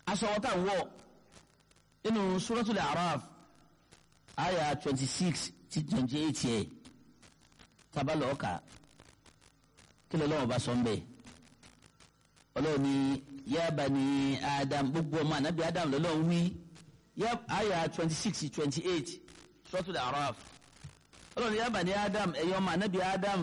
aṣọ wọn tá à ń wọ̀ nínú suratul A'raf àyà twenty six ti twenty eight yẹ tabalọ̀ ọ̀ka kí ló lọ́wọ́ bá sọ ń bẹ̀ ọlọ́run ní ya bani Adam gbogbo ọmọ ànábì Adam lọ́lọ́run wí àyà twenty six twenty eight suratul A'raf ọlọ́run ní ya bani Adam ẹ̀yin ọmọ ànábì Adam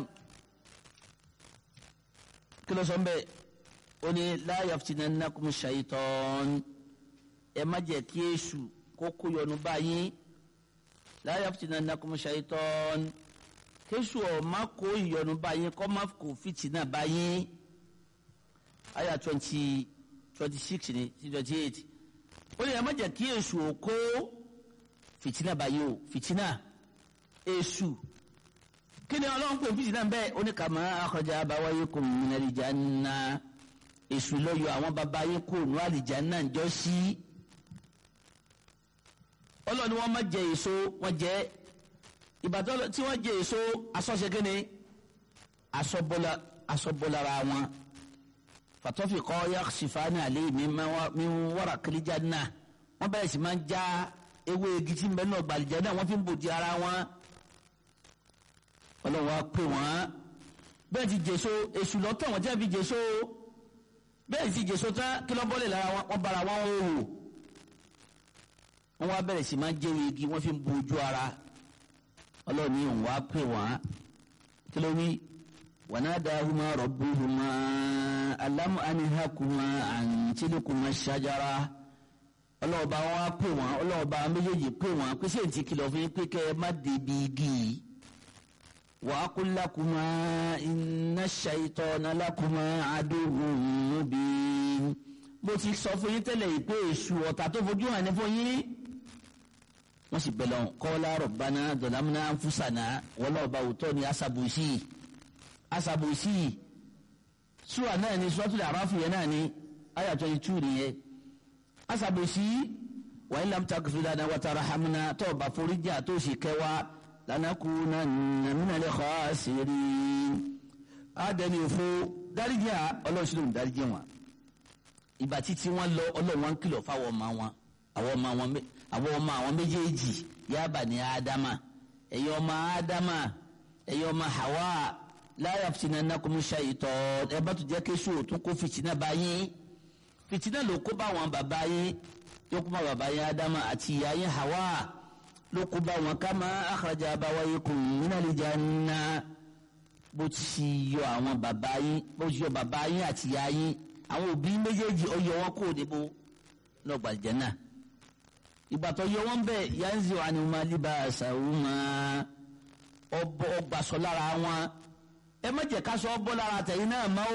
kí ló sọ ń bẹ̀ ó ní la yaftinannakum shaytan ẹ má jẹ́ kí èṣù kó kó yọnu báyìí la yaftinannakum shaytan kéṣù ọ̀ má kó ìyọnu báyìí kọ́ má kó fìtínà báyìí àyà twenty twenty six ni ti twenty eight ó ní ẹ má jẹ́ kí èṣù ò kó fìtínà báyìí o fìtínà èṣù kí ni ọlọ́run pè fìtínà bẹ́ẹ̀ ó ní kama akhraja abawaykum minal janna èṣù lọ́yọ̀ àwọn baba yín kó nù àlìjánnà ń jọ sí ọlọ́ni wọ́n má jẹ èso wọ́n jẹ ìbàdàn tí wọ́n jẹ èso asọ́ṣe kínní asọ́bọ́lára wọn fatọ́fì kọ́ yaksifani alẹ́ mi wọ́ra kìlíjà náà wọ́n bẹ̀rẹ̀ sí máa ń já ewé igi tí ń bẹ náà gbàlìjà náà wọ́n fi ń bòdì ara wọn ọlọ́run wa pè wọ́n bẹ́ẹ̀ ti jèso èṣù lọ́tọ̀ wọ́n jẹ́ fi jèso bẹ́ẹ̀ ti jèso tán kí lọ́ bọ́lẹ̀ lára wọn bára wọn ó wò wọ́n wá bẹ̀rẹ̀ sí máa ń jẹ́wé igi wọ́n fi ń bu ojú ara ọlọ́ọ̀ni òun wá pè wọ́n kí ló wí wanadahuma rabbuhuma alam anihakuma an tilkuma shajara ọlọ́ọ̀bá wọn wá pè wọ́n ọlọ́ọ̀bá méjèèjì pè wọ́n pé sèǹtì kìlọ̀ fún yín pé kẹ́ ẹ má débi igi yìí wa aqul lakuma inna shaytana lakuma aduwwun mubin mo ti sọ fún yín tẹ́lẹ̀ yìí pé èṣù ọ̀tá tó fojú hàn ní fún yín wọ́n sì bẹ̀rẹ̀ wọn kọ́lá rọ̀bánà dọ̀lámúná fúsànà wọlọ́ọ̀bá òótọ́ ni asabusi asabusi sùwà náà ni suratul A'raf yẹn náà ni ayà twenty two nìyẹn asabusi wàyí lamta gifidana wàtara hamina tó bá foríjà tó sì kẹwàá lanakunanna minal khasirin àdẹni òfo dáríjà ọlọ́sìn ló ń dáríjà wọn ìgbà títí wọn lọ ọlọ́run wọn kìlọ̀ fáwọn ọmọ wọn àwọn ọmọ wọn àwọn ọmọ àwọn méjèèjì yaba ní ádámà ẹ̀yin ọmọ ádámà ẹ̀yin ọmọ hawa la yaftinannakum shaytan ẹ bá tún jẹ́ kí sùn tún kó fìtínà bá yín fìtínà ló kó bá wọn bàbá yín ló kó bá bàbá yín ádámà àti ìyá yín hawa ló kó bá wọn kama akhraja abawaykum minal janna bó ti yọ àwọn bàbá yín bó ti yọ bàbá yín àti ìyá yín àwọn òbí méjèèjì ọyọ wọn kò níbo lọgbà jẹnà ìgbà tó yọ wọn bẹ yanzi wa ni wọn máa liba àṣàwùmá ọbọ ọgbàsọ lára wọn ẹ má jẹ́ ká sọ ọbọ lára tẹ̀yin náà má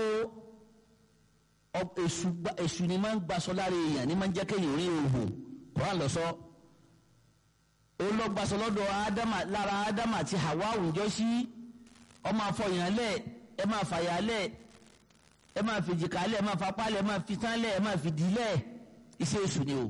o èṣù ni máa ń gbàsọ lára èèyàn ni máa ń jẹ́ kéèyàn rí òhùn kóra lọ sọ olọgbàsọ lọ́dọ̀ ádámà lára ádámà àti hawa àwùjọ sí ọmọ afọyàn lẹ ẹ máa fàyà lẹ ẹ máa fi jìkà lẹ ẹ máa fapá lẹ ẹ máa fi tán lẹ ẹ máa fi dì lẹ iṣẹ́ èṣù ni o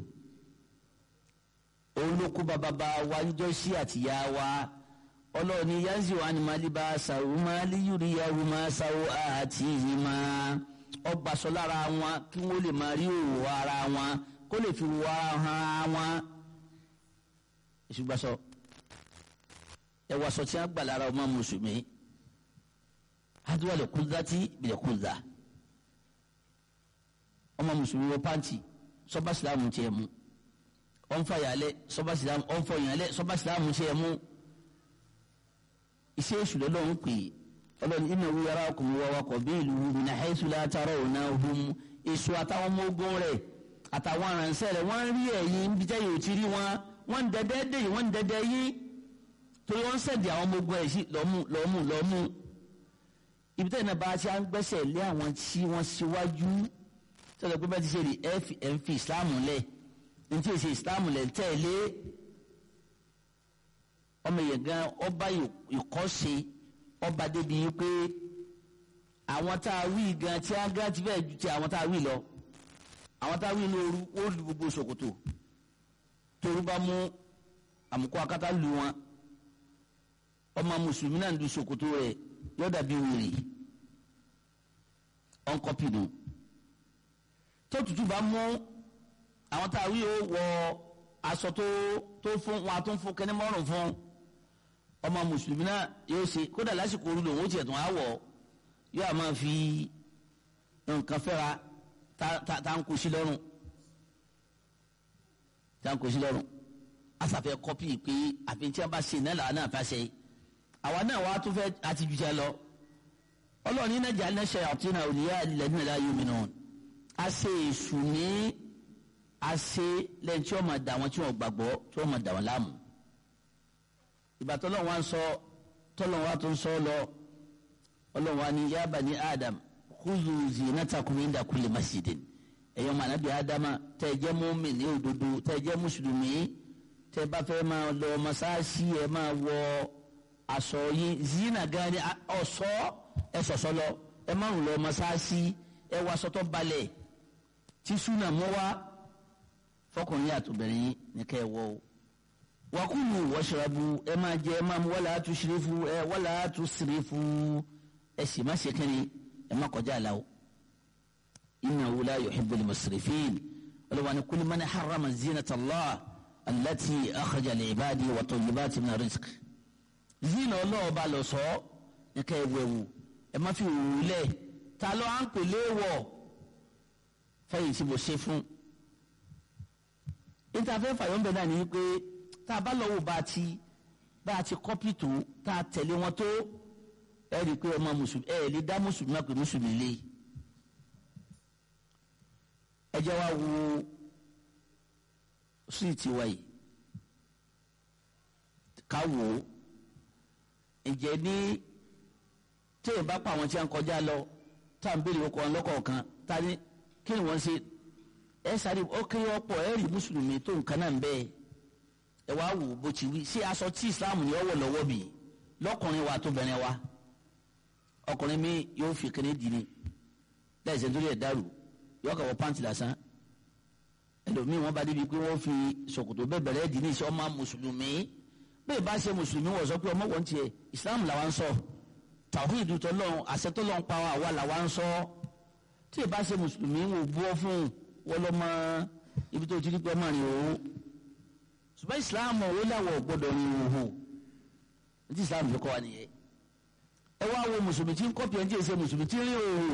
òun ló kó bàbá wa ń jọ sí àtìyá wa ọlọ́ọ̀ni yanzi wa ni maliba sàrò máa líyùrí yahoo máa sàrò àti ìyí máa ọgbà sọ lára wọn kí wọ́n lè máa rí òwò ara wọn kó lè fi wọ ara hàn wọn èṣù gbàsọ ẹ wàá sọ tí wọn gbà lára ọmọ mùsùlùmí hadiwale kúndàtì bìlẹ̀ kúndà ọmọ mùsùlùmí wọ pàǹtì sọba silamu tiẹ̀ mu ọ̀nfà yàlẹ̀ sọba silamu ọ̀nfà yàlẹ̀ sọba silamu tiẹ̀ mu iṣẹ́ èṣù lọ́lọ́run pè é ọlọ́run iná wí ara ọkùnrin wa wakọ̀ bí ìlú mina haisu látara ọ̀nà ọ̀hún èṣù àtàwọn ọmọ ogun rẹ̀ àtàwọn aránṣẹ́ rẹ̀ wọ́n rí ẹ̀yìn bí jẹ́ yóò ti rí wọn wọ́n ń dẹ́dẹ́ dé yìí wọ́n ń dẹ́dẹ́ yí torí wọ́n ń sẹ̀dí àwọn ọmọ ogun rẹ̀ sí lọ́mú lọ́mú lọ́mú ibi tẹ́lẹ̀ náà bá ti à ń gbẹ́sẹ̀ lé àwọn tí wọ́n síwájú tọ́lọ̀ pé bá ti ṣe rí ẹ ń fi ìsìláàmù lẹ̀ ní tí èsì ìsìláàmù lẹ̀ ń tẹ̀lé ọmọ yẹn gan ọba ìkọ́ṣe ọba débi pé àwọn tá a wí gan tí a gan ti fẹ́ ju ti àwọn tá a wí lọ àwọn tá a wí ní ooru ó lu gbogbo ṣòkòtò torí bá mú àmukọ akátá lu wọn ọmọ mùsùlùmí náà ń du ṣòkòtò rẹ̀ yóò dàbí wèrè ọ̀nkọ́pìnù tó tutù bá mú àwọn tá a wí ó wọ aṣọ tó tó fún wọn a tó ń fún kẹ́ni mọ́rùn fún ọmọ mùsùlùmí náà yóò ṣe kódà lásìkò orí lòun ó tiẹ̀ tún á wọ̀ yóò á máa fi nǹkan fẹ́ra tá ń kó sí lọ́rùn tá ń kó sí lọ́rùn asàfẹ́ kọ́pì pé àfi tí a bá ṣe náà làwọn náà fẹ́ ṣe àwa náà wàá tún fẹ́ àti jù jẹ́ lọ ọlọ́ọ̀ni náà jẹ́ alẹ́ ṣe àti náà òní yá ilẹ̀ nínú ẹ̀dá yóò mìíràn a ṣe èṣù ní a ṣe lẹ́yìn tí wọ́n máa dà wọ́n tí wọ́n gbàgbọ́ tí wọ́n máa dà wọ́n láàmú ìgbà tọ́lọ́ wa ń sọ tọ́lọ́ wa tó ń sọ lọ ọlọ́run wa ní yá bani Adam khuzu zinatakum inda kulli masjidin ẹ̀yọ́ mọ̀ ànábì Ádámà tẹ́ ẹ jẹ́ mùmínì ní òdodo tẹ́ ẹ jẹ́ mùsùlùmí tẹ́ ẹ bá fẹ́ máa lọ mọ́sáàsì ẹ máa wọ aṣọ yín zina gan ni ọ̀ṣọ́ ẹ ṣọ̀ṣọ́ lọ ẹ máa ń lọ mọ́sáàsì ẹ wọ aṣọ tó balẹ̀ tí súnà mọ́ wá fọkùnrin àtòbìnrin yín ní kẹ́ ẹ wọ o wakulu washrabu ẹ máa jẹ ẹ máa mu wala tushrifu ẹ wala tusrifu ẹ sì má ṣe kẹ́ni ẹ má kọjá àlà o innahu la yuhibbul musrifin olùwàní kulli man harrama zinata Allah allati akhraja li ibadi wa tayyibati min rizq zina ọlọ́ọ̀ba lọ sọ ní ká ẹ wẹ̀wù ẹ má fi wù lẹ̀ ta ló à ń pè léwọ̀ fẹ́yìn tí mo ṣe fún ìtafẹ́ fàyọ̀ǹbẹ̀ náà ní pé tá a bá lọ wò bá a ti bá a ti kọ́pì tó tá a tẹ̀lé wọn tó ẹ rí i pé ọmọ mùsùlùmí ẹ lè dá mùsùlùmí náà pé mùsùlùmí lé ẹ jẹ́ wá wo síìtì wa yìí ká wò ó ǹjẹ́ ní téèyàn bá pa àwọn tí a ń kọjá lọ tá à ń béèrè ọkọ̀ ọlọ́kọ̀ọ̀kan tá a ní kí ni wọ́n ṣe ẹ sáré ó kéré ọ̀pọ̀ ẹ rí mùsùlùmí tó nǹkan náà ń bẹ́ẹ̀ ẹ wá wò bó ti wí ṣé aṣọ tí islam yọ wọ lọ́wọ́ bì lọ́kùnrin wa tó bẹ̀rẹ̀ wa ọkùnrin mi yóò fi kéde dìní láì sẹ́ńtórí ẹ̀ dàrú yọ kà wọ pàǹtì lásán ẹlòmíì wọn bá débi pé wọ́n fi ṣòkòtò bẹ́ẹ̀ bẹ̀rẹ̀ dìní sí ọmọ mùsùlùmí bẹ́ẹ̀ bá ṣe mùsùlùmí wọ̀ sọ pé ọmọ wọn tiẹ̀ islam làwa ń sọ tàwíìdù tọ́lọ́run àṣẹ tọ́lọ́run pa àwa làwa ń sọ tí ì bá ṣe mùsùlùmí wò bú ọ fún wọn lọ́mọ ibi tó ti rí pé ọmọ rìn òun ṣùgbọ́n islam owó làwọ̀ gbọ́dọ̀ ní ìhòòhò ní islam fi kọ́ wa nìyẹn ẹ wá wo mùsùlùmí tí ń kọ́pì ẹ̀ ń jẹ́ ṣe mùsùlùmí tí ń rí ìhòòhò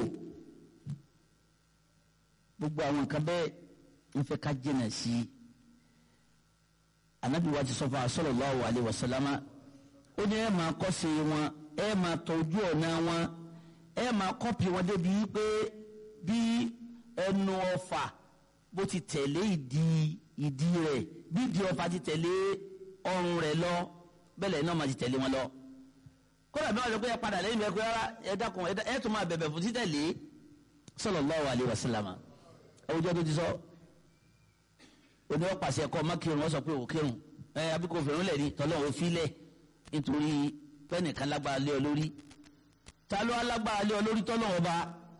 gbogbo àwọn nǹkan bẹ́ẹ̀ ń fẹ́ ká jìnà sí i anabi wa ti sọ fún sallallahu alaihi wasallama ó ní ẹ máa kọ́ sí wọn ẹ máa tọ́jú ọ̀nà wọn ẹ máa kọ́pì wọn débi pé bí ẹnu ọfà bó ti tẹ̀lé ìdí ìdí rẹ̀ bí ìdí ọfà ti tẹ̀lé ọrùn rẹ̀ lọ bẹ́ẹ̀ náà máa ti tẹ̀lé wọn lọ. kódà bí wọ́n sọ pé ẹ padà lẹ́yìn bẹ́ẹ̀ pé rárá ẹ dákun ẹ tún máa bẹ̀bẹ̀ fún títẹ̀lé sallallahu alaihi wasallam àwùjọ tó ti sọ oní wọn pàṣẹ kọ ọmọ kírun wọn sọ pé ò kírun ẹ abíkó fèrún lẹ̀ ní tọ́lọ́ ò filẹ̀ nítorí pẹ́ẹ́nìkan lágbára lé ọ lórí ta ló alágbára lé ọ lórí tọ́lọ́ ọba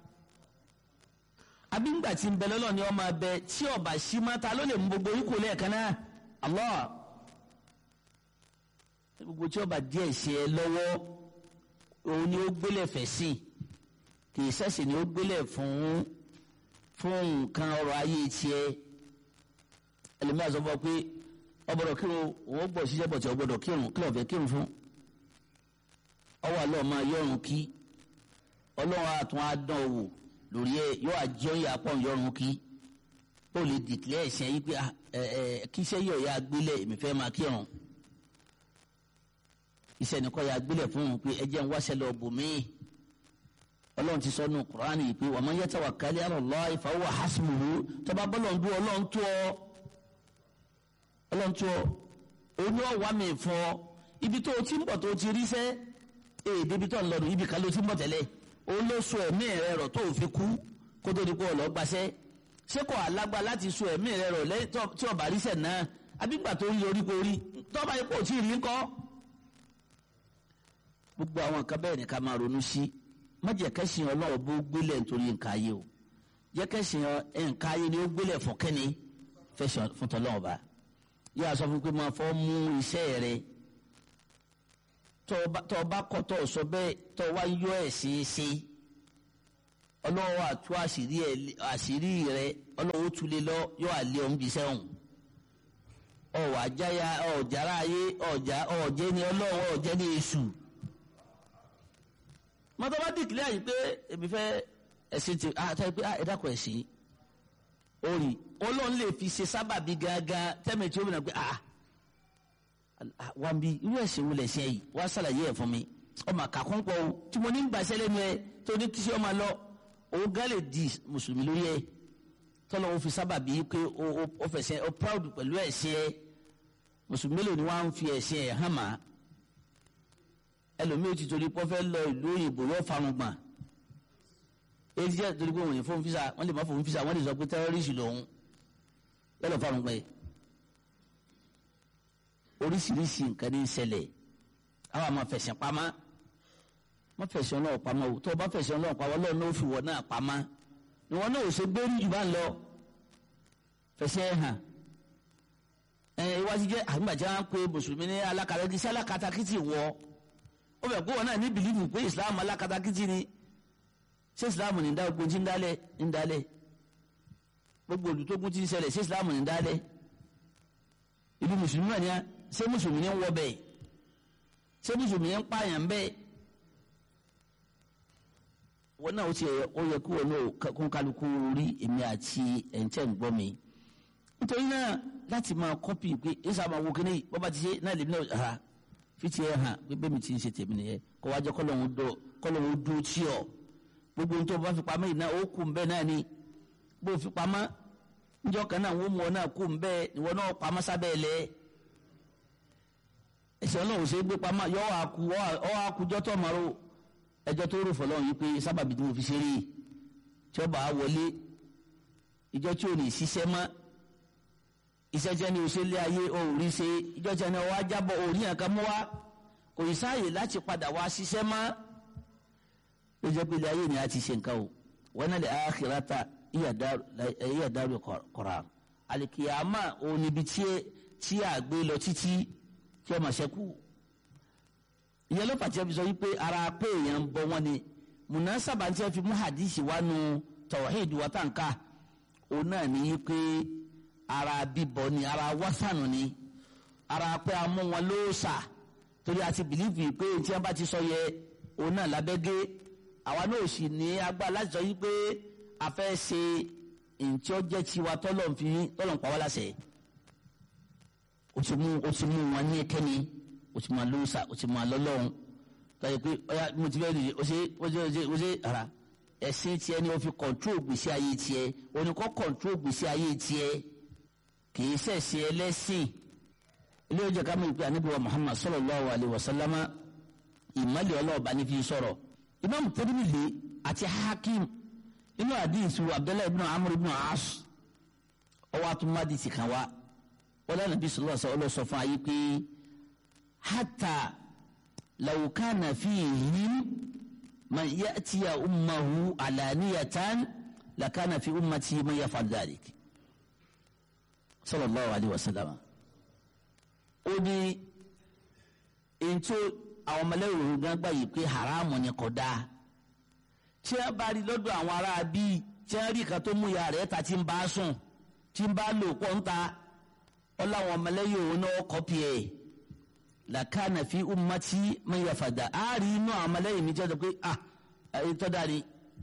abíngbà tí ń bẹ lọ́lọ́ ni ọmọ abẹ tí ọba sí máa ta ló lè mú gbogbo ikú lẹ́ẹ̀kan náà Allah gbogbo tí ọba díẹ̀ ṣe ẹ lọ́wọ́ òun ni ó gbélé fẹ̀ sí kì í sẹ́sì ni ó gbélé fún fún nǹkan ọrọ̀ ayé tiẹ̀ ẹlòmíràn sọ fún ọ pé ọgbọ́dọ̀ kírun òun gbọ́ ṣiṣẹ́ bọ̀ tí ọgbọ́dọ̀ kírun kí lọ́ọ̀fẹ́ kírun fún ọwọ́ àlọ́ máa yọrùn kí ọlọ́run àtún á dán owó lórí ẹ yóò àjọ yà pọ̀ yọrùn kí ó lè dìklẹ́ ẹ̀sìn yìí pé ẹ ẹ kí iṣẹ́ yọ̀ ya gbélé èmi fẹ́ máa kírun iṣẹ́ nìkan ya gbélé fún un pé ẹ jẹ́ ń wáṣẹ́ lọ bò mí ọlọ́run ti sọ nù kúránì yìí pé wa man yatawakkal ala Allah fa huwa hasbuhu tọ́ba bọ́lọ̀ ń dún ọlọ́run tó ọ ọlọ́run tó ọ oní ọ̀wá mi fọ ibi tó o ti ń bọ̀ tó o ti rí sẹ́ èdè ibi tó ń lọ́nu ibi kan ló ti ń bọ̀ tẹ́lẹ̀ òun ló so ẹ̀mí rẹ rọ̀ tó o fi kú kó tó di kó o lọ gbaṣẹ́ ṣé kò alágbá láti so ẹ̀mí rẹ rọ̀ lẹ́yìn tí ọba rí sẹ̀ náà abígbà tó rí orí kò rí tọ́ba yìí kò tí ì rí ńkọ́. gbogbo àwọn nǹkan bẹ́ẹ̀ ni ká máa ronú sí má jẹ́ kẹ́sìn ọlọ́run bó gbélé nítorí nǹkan ayé o jẹ́ kẹ́sìn nǹkan ayé ni ó gbélé fún kẹ́ni fẹ́sìn fún tọ́lọ́run ọba yóò sọ fún pé máa fọ́ mú iṣẹ́ rẹ tọ́ ọ bá kọ́ tọ́ ọ sọ bẹ́ẹ̀ tọ́ ọ wá yọ ẹ̀ sí í sí ọlọ́wọ́ àtú àṣírí ẹ̀ àṣírí rẹ ọlọ́wọ́ tulẹ̀ lọ yóò àlẹ́ ọ̀hún bí sẹ́wọ̀n ọ̀wà jáya ọ̀jára ayé ọ̀já ọ̀jẹ́ ni ọlọ́wọ́ ọ̀jẹ́ ní èṣù mọ́tò bá dìkìlẹ̀ àyè pé èmi fẹ́ ẹ̀sìn ti àtàwọn pé ẹ̀dá kọ̀ ẹ̀sìn orí ọlọ́run lè fi ṣe sábàbí gángan tẹ́mi tí ó bìnrin pé ah wà á bí irú ẹ̀sìn wo lẹ̀ ṣe yìí wà á ṣàlàyé ẹ̀ fún mi ọmọ àkàkùn pọ̀ o tí mo ní ń gbàṣẹ́ lẹ́nu ẹ tó ní kí ṣe ọmọ lọ òun gán lè di mùsùlùmí lórí ẹ tọ́lọ́ wọn fi sábàbí pé ó fẹsẹ̀ ó proud pẹ̀lú ẹ̀sìn ẹ mùsùlùmí lò ní wọ́n á ń fi ẹ̀sìn ẹ̀ hàn má ẹlòmíì ti torí pọ́ fẹ́ lọ ìlú òyìnbó yóò farun gbọ̀n èyí jẹ́ torí pé wọ́n yẹn fóun fisa wọ́n lè má fóun fisa wọ́n lè sọ pé tẹ́rọ́rìsì lòun yálò fáwọn gbẹ. oríṣiríṣi nǹkan ní í ṣẹlẹ̀ àwọn àmọ́ fẹ̀sẹ̀ pamọ́ má fẹ̀sẹ̀ ọlọ́wọ́ pamọ́ o tó o bá fẹ̀sẹ̀ ọlọ́wọ́ pamọ́ ọlọ́wọ́ náà ó fi wọ̀ náà pamọ́ ni wọ́n náà ò ṣe gbérí jù bá ń lọ fẹ̀sẹ̀ hàn ẹ iwájú jẹ́ àgbàjá ń pe mùsùlùmí ní alákatakítí sí alákatakítí wọ ó fẹ́ kó wọn náà ní bìlífù pé ìsìlámù alákatakítí ni ṣé islam ní dá ogun tí ń dálẹ̀ ń dálẹ̀ gbogbo olùtógun tí ń ṣẹlẹ̀ ṣé islam ní dálẹ̀ ìlú mùsùlùmí wà ní a ṣé mùsùlùmí ní ń wọ bẹ́ẹ̀ ṣé mùsùlùmí ní ń pààyàn bẹ́ẹ̀ wọn náà ó ti ó yẹ kó wọn náà kó kálukú rí èmi àti ẹ̀ǹtẹ̀ ń gbọ́ mi nítorí náà láti máa kọ́pì pé ẹ̀sà máa wo kíní bọ́ba ti ṣe náà lèmi náà ha fi tiẹ̀ hàn pé bẹ́ẹ̀ mi ti ń ṣe tèmi nìyẹn kó wájẹ́ kọ́lọ́hún dó tí ọ̀ gbogbo ntọ́ bá fi pamọ́ yìí náà ó kù nbẹ́ náà ni bó fi pamọ́ njọ́ kan náà wọ́n mú ọ náà kù nbẹ́ ìwọ náà pamọ́ sábẹ́ ẹ̀ lẹ́ ẹ̀sẹ̀ ọlọ́run ṣe é gbé pamọ́ yọ ọ́ àkú ọ́ àkújọ́ tó ọmọ rò ẹjọ́ tó rò fọlọ́run yìí pé sábàbí tí mo fi ṣe rí i tí ó bá a wọlé ìjọ tí ò ní ṣiṣẹ́ mọ́ iṣẹ́ tí ẹni ò ṣe lé ayé ò rí ṣe ìjọ tí ẹni ọwọ́ ajábọ̀ ò rí nǹkan mú wa kò ì sáàyè láti padà wá ṣiṣẹ́ mọ́ ó jẹ́ pé ilé ayé ni a ti ṣe nǹkan o wọn náà lè akhirata iya daru qarar alikiyama òun níbi tí a gbé lọ títí tí ọmọ ṣẹ́kù ìyẹn ló pàṣẹ fi sọ wípé ara pé èèyàn ń bọ wọn ni munasaba tí a fi mú hadisi wá nu tawhid wa tànká òun náà ní pé ara bíbọ ni ara wásánù ni ara pé a mú wọn lóòsà torí a ti bìlífì pé tí wọn bá ti sọ yẹ òun náà lábẹ́gẹ́ àwa náà sì ní agbára láti sọ yìí pé a fẹ́ ṣe ntí ó jẹ́ tiwa tọ́lọ̀ fi tọ́lọ̀ ń pa wá láṣẹ. o ti mú o ti mú wọn ní ẹkẹ́ni o ti máa lóòsà o ti máa lọ́lọ́run tọ́jú pé ọ̀yà mo ti fẹ́ rí o ṣe o ṣe o ṣe o ṣe ara ẹ̀sìn tiẹ̀ ni o fi kọ̀ntrol gbèsè ayé tiẹ̀ o ní kọ́ kọ̀ntrol gbèsè ayé tiẹ̀ kì í ṣẹ̀ṣẹ̀ ẹlẹ́sìn ilé ìjọ ká mọ̀ ìpè àníbíwá Muhammad sallallahu alaihi wasallama ìmọ̀lẹ̀ ọlọ́ọ̀bá ní fi sọ̀rọ̀ imam tirmidhi àti hakim inú àdìsí abdullahi ibn amr ibn as ọwọ́ àtúmọ̀dì ti kàn wá wọlé nàbí sọlọ́ sọ ọlọ́sọ fún ayé pé hata law kana fihim man ya'tiya ummahu alaniyatan lakana fi ummati man yaf'al dhalik sallallahu alayhi wa sallam ó ní ètò àwọn ọmọlẹ́yìn gan gbà yìí pé haramu ni kò dáa tí wọ́n bá rí lọ́dọ̀ àwọn ará bíi tí wọ́n rí kan tó mú ìyá rẹ̀ ta tí ń bá sùn tí ń bá lò pọ̀ ń ta ọ láwọn ọmọlẹ́yìn òun náà kọ́pì ẹ̀ làkàna fi ummati man yafada á rí inú àwọn ọmọlẹ́yìn mi jẹ́ pé ah ètò dáre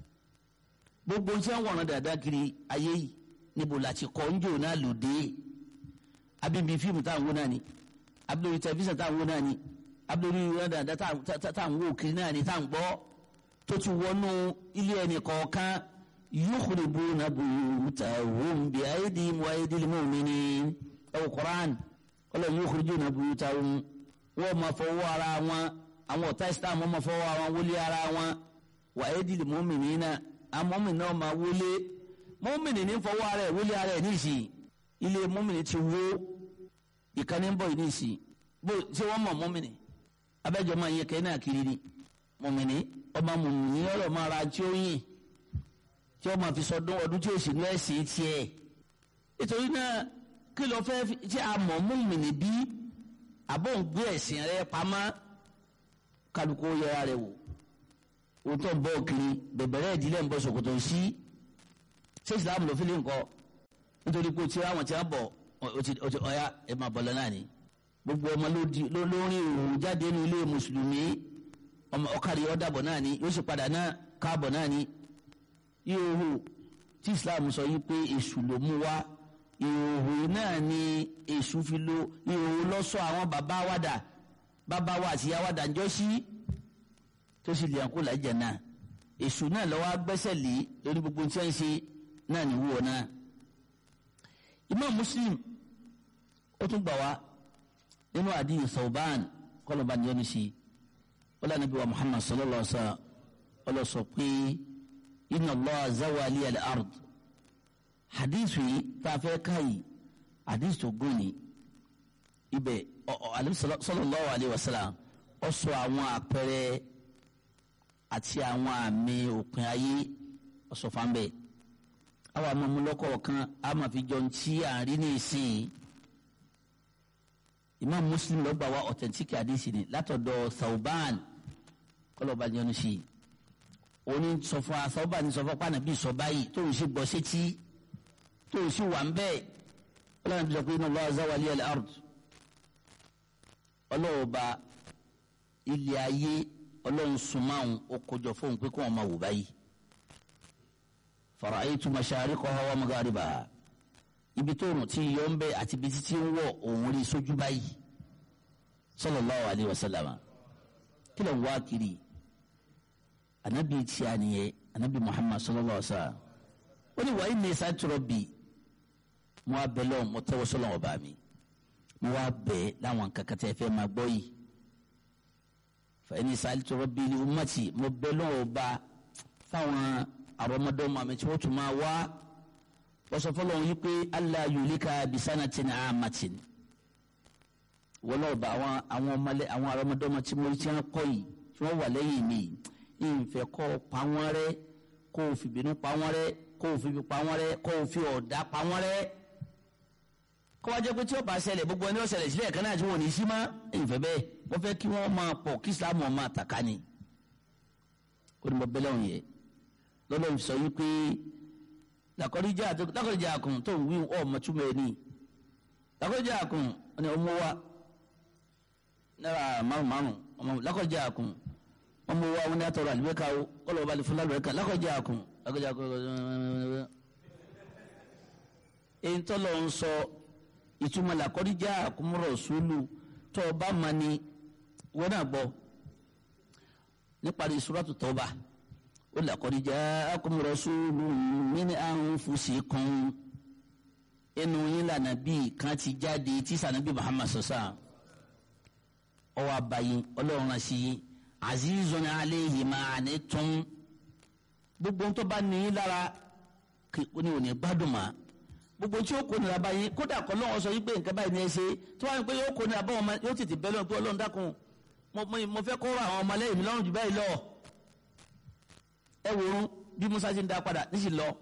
gbogbo tí wọ́n wọ̀ràn dáadáa kiri ayé yìí níbo láti kọ́ ń jò náà lòdì abíbi fíìmù táwọn wò náà ni abíbi tẹlifíṣàn táwọn wò náà ni abdul rada tá à ń wò kiri náà ni tá à ń gbọ́ tó ti wọnú ilé ẹni kọ̀ọ̀kan yukhribuna buyutahum bi aydihim wa aydil mu'minin ẹ̀wọ̀ Qur'an ọlọ́ yukhrijuna buyutahum wọ́n máa fọwọ́ ara wọn àwọn ọ̀tá islam wọ́n máa fọwọ́ ara wọn wọlé ara wọn wa aydil mu'minina àwọn mọ́mìnì náà máa wọlé mọ́mìnì ní fọwọ́ ara ẹ̀ wọlé ara ẹ̀ níìsín ilé mọ́mìnì ti wó ìkànnì ń bọ̀ yìí níìsín bó ṣé wọ́n mọ̀ mọ́mìnì abẹ́jọ́ máa yẹ kẹ́hìn náà kiri ni mọ̀mìnì ọba mọ̀mìnì ọ̀rọ̀ máa ra tí ó yìn tí ó máa fi sọdún ọdún tí ó sì ní ẹ̀sìn tiẹ̀ nítorí náà kí ló fẹ́ tí a mọ̀ mọ̀mìnì bí àbọ̀ ń gbé ẹ̀sìn rẹ pamọ́ kálukú yẹra rẹ wò òótọ́ ń bọ́ kiri bẹ̀bẹ̀rẹ̀ ìdílé ń bọ́ ṣòkòtò sí ṣé ìsìlámù ló fi lè ń kọ́ nítorí pé tí àwọn tí wọ́n bọ̀ ọ̀ya ẹ̀ máa bọ̀ lọ náà ni gbogbo ọmọ ló rí òun jáde nínú ilé mùsùlùmí ọkàrí ọ̀dàbọ̀ náà ni yóò sì padà náà káàbọ̀ náà ni ìhòòhò tí islam sọ yìí pé èṣù ló mú wá ìhòòhò náà ni èṣù fi lo ìhòòhò lọ́sọ̀ àwọn bàbá wàdà bàbá wa àti yàwàdà ń jọ sí tó sì lè àǹkó làjà náà èṣù náà lọ́wọ́ agbẹ́sẹ̀ lé lórí gbogbo tí wọ́n ń ṣe náà ní wúwo náà. imam muslim ó tún gbà wá nínú àdìyẹ Thawban kọlọ̀bà ni ó ní sí ó lànà bí wa muhammad sallallahu alaihi wa sallam ọlọ sọ pé inna Allah zawali al-ard hadith yìí tá a fẹ́ ká yìí hadith tó gún ni ibẹ̀ alim sallallahu alayhi wa sallam ó sọ àwọn àpẹẹrẹ àti àwọn àmì òpin ayé ó sọ fún bẹ́ẹ̀ àwọn amọ̀múlọ́kọ̀ kan a máa fi jọ ti àárín ní ìsìn imam muslim ló gbà wá authentic hadith ni látọ̀dọ̀ Thawban kọlọ́ba jẹun sí i oni sọfọ asọba ni sọfọ kpa nàbí sọ báyìí tó o sì gbọ́ sétí tó o sì wà ń bẹ́ẹ̀ ọlọ́run bí sọ pé inna Allah zawali al-ard ọlọ́ọ̀ba ilé ayé ọlọ́run sùnmáhùn ó kójọ fóun pé kó wọn máa wò báyìí fara'aytu mashariqaha wa magharibaha ibi tó rùn tí yọ ń bẹ àti ibi títí ń wọ̀ òun rí sójú báyìí sallallahu alayhi wa sallam kí ló ń wá kiri anabi tí a nìyẹn anabi muhammad sallallahu alaihi wa sallam ó ní wàá ní sáà tọrọ bi mo wá bẹ lọ́wọ́ mo tẹ́wọ́ sọ́lọ́ ọba mi mo wá bẹ láwọn kankan tẹ́ fẹ́ máa gbọ́ yìí fàyẹn ní sáà tọrọ bi ní umati mo bẹ lọ́wọ́ ọba fáwọn àrọ́mọdọ́mọ àmì tí wọ́n tún máa wá wọ́n sọ fọlọ́ wọn yìí pé allah yulika bisanatin amatin wọ́n lọ́wọ́ bá àwọn àwọn ọmọlẹ́ àwọn àrọ́mọdọ́mọ tí mo ti ń kọ́ yìí tí wọ́n wà lẹ́yìn mi ìfẹ́ kọ́ pa wọ́n rẹ́ kó o fi bínú pa wọ́n rẹ́ kó o fi bí pa wọ́n rẹ́ kó o fi ọ̀dà pa wọ́n rẹ́ kó wá jẹ́ pé tí ó bá ṣẹlẹ̀ gbogbo ẹni ó ṣẹlẹ̀ sílẹ̀ kan náà tí wọ́n ní sí mọ́ ìfẹ́ bẹ́ẹ̀ wọ́n fẹ́ kí wọ́n máa pọ̀ kí islam máa tàka ni ó ní mo bẹ́lẹ̀ òun yẹ lọ́dọ̀ sọ yìí pé lakọ́díjà àkùn tó ń wí ọ̀ mọ̀túmọ̀ ẹ̀ ní lakọ́díjà àkùn ọ̀nà ọmọ wa náírà márùn márùn lakọ́díjà àkùn ọmọ wa wọn ní atọrọ àlùbẹ́ka o kọlọ̀ ọba lè fún lálùbẹ́ka lakọ́díjà àkùn lakọ́díjà àkùn èyí tó lọ ń sọ ìtumọ̀ lakọ́díjà àkùn mọ̀rọ̀ sùúlù tó ọba ma ni wọn náà gbọ́ níparí suratu Tawba ó lakọ́díjà àkùn mọ̀rọ̀ sùúlù min anfusikum inú yín lànà bíi kan ti jáde tí sànàbí Muhammad sọ̀sà ọwọ́ abayín ọlọ́run náà sí yín azizun alayhi ma anittum gbogbo tó bá ní lára ní òní gbádùn ma gbogbo tí ó kó nira báyìí kódà kọ́ lọ́wọ́ sọ yìí pé nǹkan báyìí ní ẹ ṣe tí wọ́n á pé yóò kó nira bá wọn yóò tètè bẹ́ẹ̀ lọ́wọ́ pé ọlọ́run dákun mo fẹ́ kó ra àwọn ọmọlẹ́yìn mi lọ́rùn jù báyìí lọ ẹ wò ó bí Musa ti ń da padà ní sì lọ